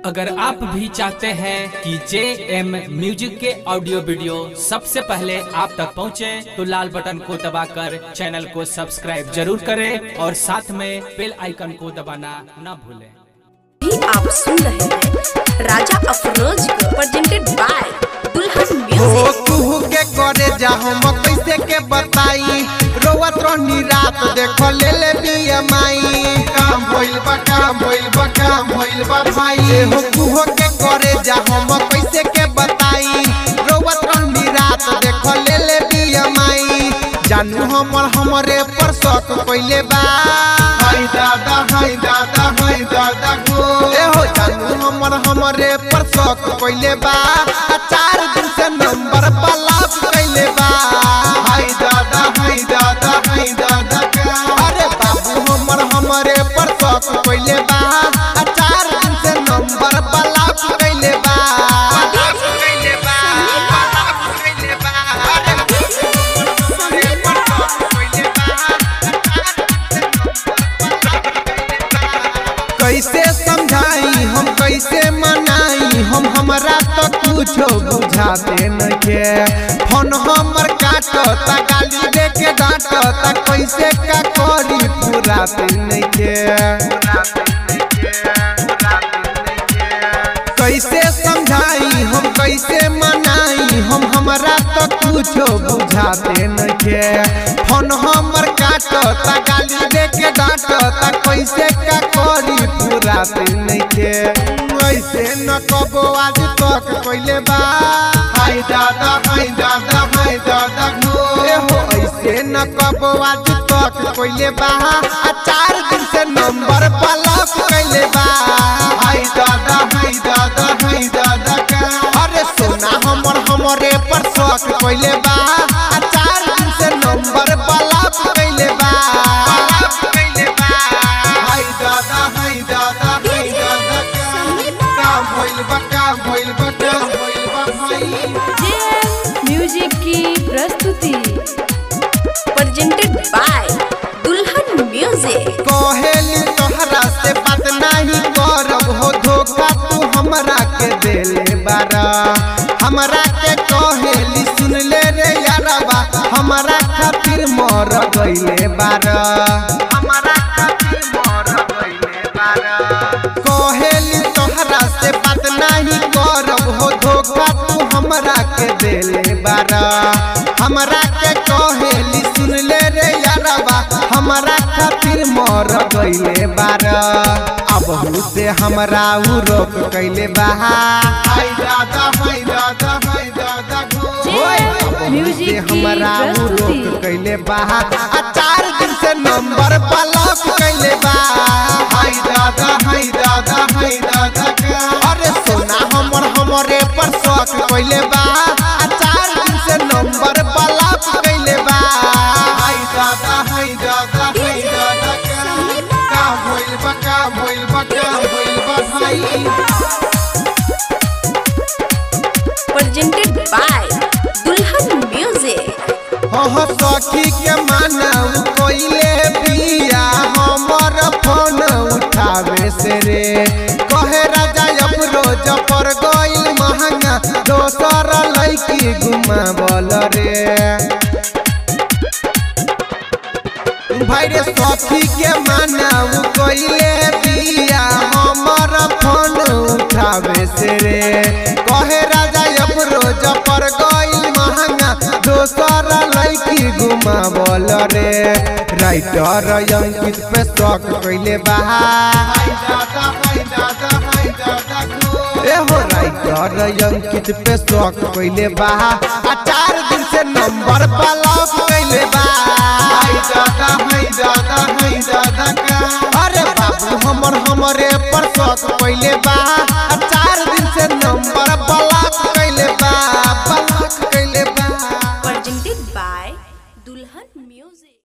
अगर आप भी चाहते हैं कि जे एम म्यूजिक के ऑडियो वीडियो सबसे पहले आप तक पहुंचे, तो लाल बटन को दबाकर चैनल को सब्सक्राइब जरूर करें और साथ में बेल आइकन को दबाना न भूलें भी आप सुन रहे हैं राजा अफरोज को प्रेजेंटेड बाय दुल्हन हो म्यूजिक कुहू के करे जा हम कैसे के बताई रोवत रहनी रात देखो ले ले बीएमआई काम भइल बा काम भइल बा काम भइल बा भाई हो कुहू के करे जा हम कैसे के बताई रोवत रहनी रात देखो ले ले बीएमआई जानू हमर हमरे पर शक कइले बा हाय दादा हाय दादा हाय दादा गो ए हो जानू हमर हमरे पर शक कइले बा आ चार दिन से नंबर ब्लॉक कइले बा हाय दादा हाय दादा हाय दादा का अरे बाबू हमर हमरे पर शक कइले बा आ चार दिन से नंबर ब्लॉक कइले बा ब्लॉक कइले बा ब्लॉक कइले बा अरे हमरे पर शक कइले कैसे समझाई हम कैसे मनाई हम हमरा तो कुछो बुझाते नखे फोन हमर काटता गाली दे के डांटता कैसे का करी पूराते नखे कैसे समझाई हम कैसे मनाई हम हमरा तो कुछो बुझाते नखे फोन हमर काटता गाली दे के डांटता कैसे का करी पूराते नखे ऐसे न कबो आज तक कइले बा हाय दादा हाय दादा हाय दादा गो ए हो ऐसे न कबो आज तक कइले बा आ चार दिन से नंबर ब्लॉक कइले बा हाय दादा हाय दादा हाय दादा का अरे सोना हमर हमरे पर शक कइले बा आ चार दिन से नंबर ब्लॉक कइले बा ब्लॉक कइले बा हाय दादा हाय दादा हाय दादा का काम भइल बा काम भइल बा काम भइल बा भाई जे म्यूजिक की प्रस्तुति प्रेजेंटेड बाय दुल्हन म्यूजिक कहेली तोहरा से बात नहीं करब हो धोखा तू हमरा के देले बारा हमरा के कहेली सुन ले रे यारबा हमरा खातिर मर गइले बारा हमरा खातिर मर गइले बारा कहेली तोहरा से बात नहीं करब हो धोखा तू हमरा के देले बारा हमरा के कहेली सुन ले रे यारबा हमरा खातिर मर गइले बारा अब से हमरा उ रोक कइले बा हाय दादा हाय दादा हाय दादा जे से म्यूजिक की हमरा उ प्रस्तुति रोक कइले बा आ चार दिन से नंबर ब्लॉक कइले बा हाय दादा हाय दादा हाय दादा का अरे सोना हमर हमरे पर शक कइले बा आ चार दिन से नंबर ब्लॉक कइले बा हाय दादा हाय दादा हाय दादा का का भइल बा का भइल बा का भइल बा भाई प्रेजेंटेड बाय दुल्हन म्यूजिक हो सखी के मानव कोइले बिया हमर फोन उठावे से रे कहे राजा अब रोज पर गइल महंगा दोसर लैकी घुमावल रे भाई रे सखी के मानव कोइले बिया हमर फोन उठावे से रे कहे राजा अब रोज पर गइल महंगा दोसर लैकी घुमावल रे राइटर अंकित पे शक कइले बा ए हो राइटर अंकित पे शक कइले बा आ चार दिन से नंबर ब्लॉक कइले बा हाय दादा हाय दादा हाय दादा का अरे बाबू हमर हमरे पर शक कइले बा